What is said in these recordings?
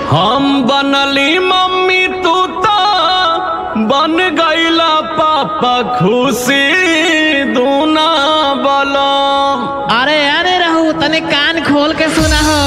हम बनली मम्मी तू तो बन गईला पापा खुशी दूना बलम अरे अरे रहू तने कान खोल के सुना हो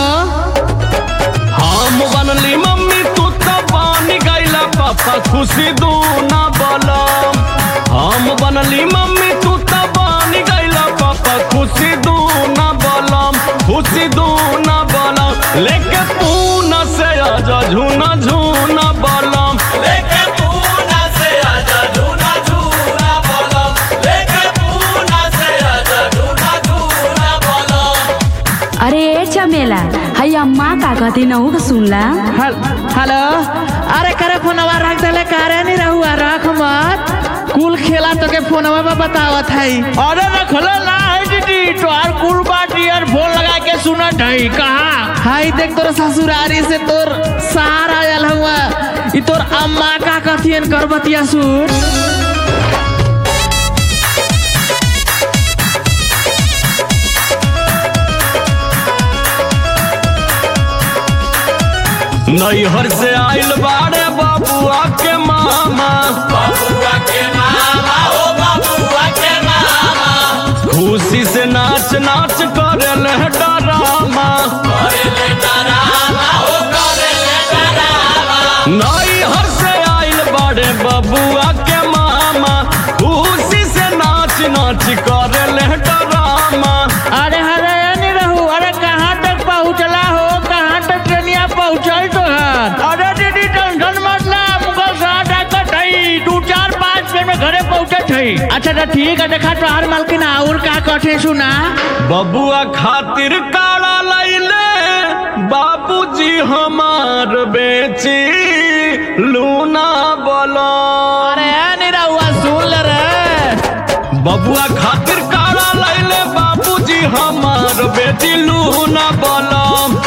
हम बनली मम्मी तू तो बन गईला पापा खुशी दूना बलम हम बनली मम्मी तू तो बन गईला पापा खुशी दूना बलम खुशी दूना बलम लेके पूना से आजा झूना झूना बलम लेके पूना से आजा झूना झूना बलम लेके पूना से आजा झूना झूना बलम अरे ए चमेला है अम्मा का कहती नहू के सुनला हल- हेलो अरे करे फोनवा रख देले करे नहीं रहुआ रख मत कुल खेला तो के फोनवा में बतावत है अरे रखले ना है दीदी तोहार कुल बात ईयरफोन लगा के सुनत है कहा हाय देख तोर ससुरारी से तोर सहारा आयल हुआ ई तोर अम्मा का कथियन करबतिया सुन नैहर से आइल बाड़े बाबुआ के मामा बाबुआ के मामा ओ बाबुआ के मामा खुशी से नाच नाच करे ले डरामा करे ले डरामा ओ करे ले डरामा नैहर से आइल बाड़े बाबुआ के मामा खुशी से नाच नाच करे ले डरामा अरे अरे नहीं रहू अरे कहाँ तक पहुँचला हो कहाँ तक ट्रेनिया पहुँचल तो है अरे दीदी टेंशन मत ला मुगल साथ आकर थई दू चार पाँच मिनट में घरे पहुँचे थई अच्छा तो ठीक है देखा तो हर मालकिन और का कथे सुना बबुआ खातिर काड़ा लैले बाबूजी हमार बेची लूना बोलो अरे नहीं रहुआ सुन ले रे बबुआ खातिर काड़ा लैले बाबूजी हमार बेची लूना बोलो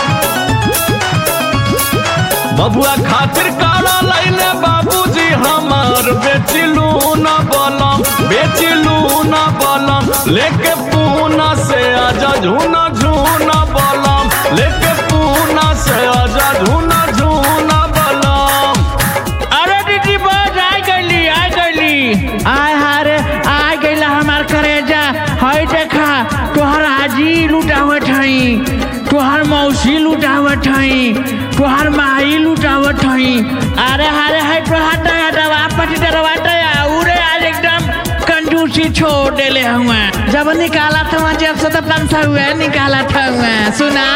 बबुआ खातिर काड़ा लैले बाबूजी हमार बेची लूना बोलो बेची लूना बोलो लेके पूना से आजा झूना झूना बोलम लेके पूना से आजा झूना झूना बोलम अरे दीदी बस आ गईली आ गईली आय हारे आ गईला हमार करेजा हई देखा तोहर आजी लुटावत हई तोहर मौसी लुटावत हई तोहर माई लुटावत हई अरे हारे हई तोहर दया दवा पति दवा दया उरे आज एकदम कंजूसी छोड़ देले हुआ जब निकाला था जब से तब तन सा हुआ निकाला था हुआ सुना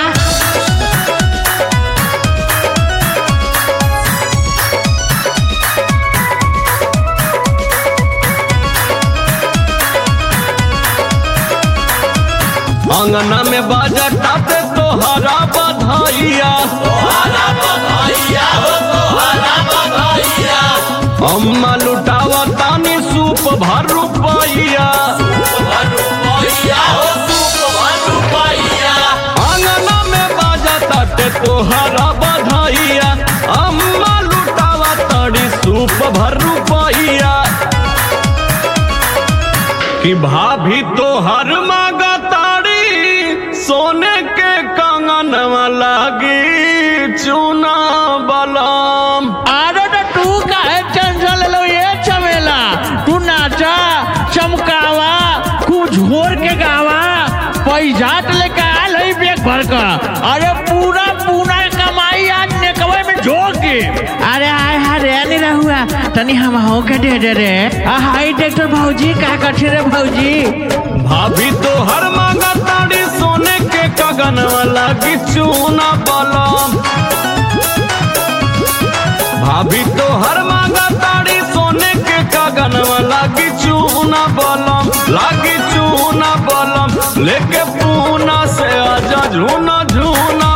अंगना में बाजा टाते तोहरा बधाइया तोहरा बधाइया हो तोहरा बधाइया अम्मा लुटावा तानी सूप भर रुपैया अंगना में बाजा ताते तोहरा बधाइया अम्मा लुटावा तानी सूप भर रुपैया कि भाभी तो हर मांगा ताड़ी सोने के कंगन लागी चूना बलम अरे तो तू काहे टेंशन ले लो ये चमेला तू नाचा चमकावा कुछ झोर के गावा पैसा तो लेके आल है बेग भर का अरे पूरा पूरा कमाई आज नेकवे में झोंक के अरे हाय हाय रे नहीं रहुआ तनी हम हो के दे दे रे आ हाय डॉक्टर भौजी का कथे रे भौजी भाभी तो हर मांगा ताड़ी सोने के कंगन लागी चूना बलम भाभी तो हर मांगा ताड़ी सोने के कंगन लागी चूना बलम लागी चूना बलम लेके पूना से आजा झूना झूना